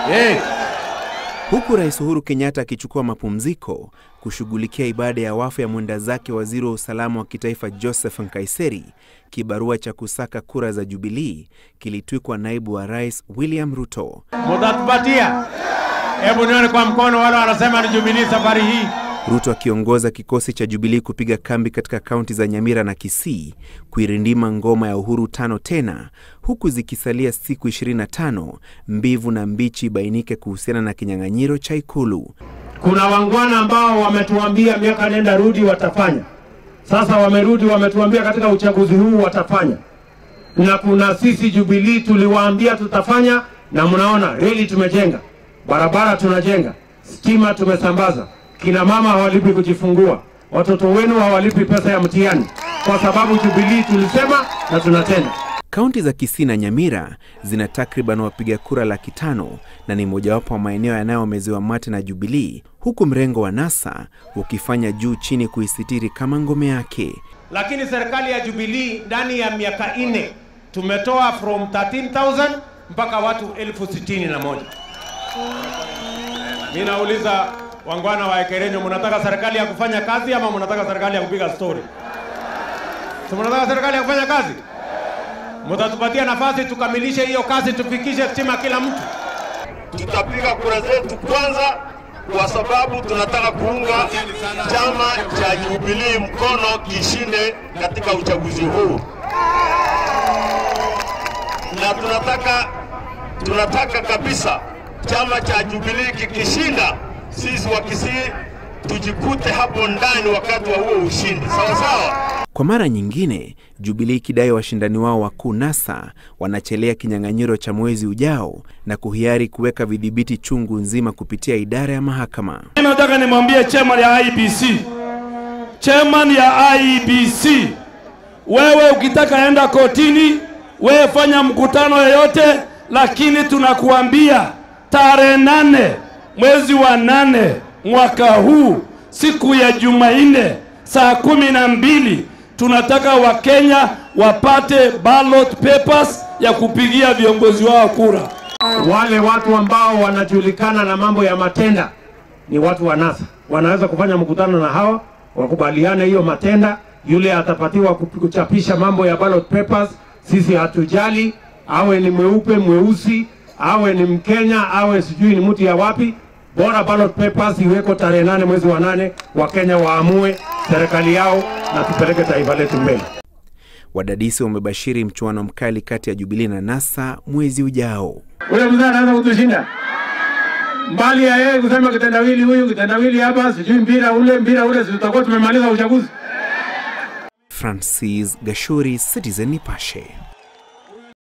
Yes. Huku Rais Uhuru Kenyatta akichukua mapumziko kushughulikia ibada ya wafu ya mwenda zake waziri wa usalama wa kitaifa Joseph Nkaiseri, kibarua cha kusaka kura za Jubilii kilitwikwa naibu wa rais William Ruto. Mutatupatia? Hebu nione kwa mkono wale wanasema ni Jubilee safari hii. Ruto akiongoza kikosi cha Jubilii kupiga kambi katika kaunti za Nyamira na Kisii kuirindima ngoma ya uhuru tano tena, huku zikisalia siku 25 mbivu na mbichi ibainike kuhusiana na kinyang'anyiro cha Ikulu. Kuna wangwana ambao wametuambia miaka nenda rudi watafanya. Sasa wamerudi, wametuambia katika uchaguzi huu watafanya, na kuna sisi Jubilee tuliwaambia tutafanya, na mnaona reli tumejenga, barabara tunajenga, stima tumesambaza, kina mama hawalipi kujifungua, watoto wenu hawalipi pesa ya mtihani, kwa sababu Jubilee tulisema na tunatenda. Kaunti za Kisii na Nyamira zina takriban wapiga kura laki tano na ni mojawapo wa maeneo yanayomezewa mate na Jubilii, huku mrengo wa NASA ukifanya juu chini kuisitiri kama ngome yake. Lakini serikali ya Jubilee ndani ya miaka nne tumetoa from 13,000 mpaka watu elfu sitini na moja. Mimi nauliza wangwana wa Ekerenyo, mnataka serikali ya kufanya kazi ama mnataka serikali ya kupiga story? Si mnataka serikali ya kufanya kazi? Mtatupatia nafasi tukamilishe hiyo kazi, tufikishe stima kila mtu. tutapiga kura zetu kwanza, kwa sababu tunataka kuunga chama cha Jubilee mkono kishinde katika uchaguzi huu, na tunataka tunataka kabisa chama cha Jubilee kikishinda, sisi wa Kisii tujikute hapo ndani wakati wa huo ushindi, sawa sawa. Kwa mara nyingine, Jubilii ikidai washindani wao wakuu NASA wanachelea kinyang'anyiro cha mwezi ujao na kuhiari kuweka vidhibiti chungu nzima kupitia idara ya mahakama. Mimi nataka nimwambie chairman ya IEBC, chairman ya IEBC, wewe ukitaka enda kotini, wewe fanya mkutano yoyote, lakini tunakuambia tarehe nane mwezi wa nane mwaka huu siku ya Jumanne saa kumi na mbili tunataka Wakenya wapate ballot papers ya kupigia viongozi wao kura. Wale watu ambao wanajulikana na mambo ya matenda ni watu wa NASA, wanaweza kufanya mkutano na hawa wakubaliane hiyo matenda. Yule atapatiwa kuchapisha mambo ya ballot papers, sisi hatujali, awe ni mweupe mweusi, awe ni Mkenya, awe sijui ni mtu ya wapi, bora ballot papers iweko tarehe nane mwezi wa nane, Wakenya waamue serikali yao na tupeleke taifa letu mbele. Wadadisi wamebashiri mchuano mkali kati ya Jubilii na NASA mwezi ujao. Ule mzee anaweza kutushinda mbali ya yeye kusema kitendawili huyu kitendawili hapa, sijui mpira ule mpira ule, si tutakuwa tumemaliza uchaguzi. Francis Gashuri, Citizen Nipashe.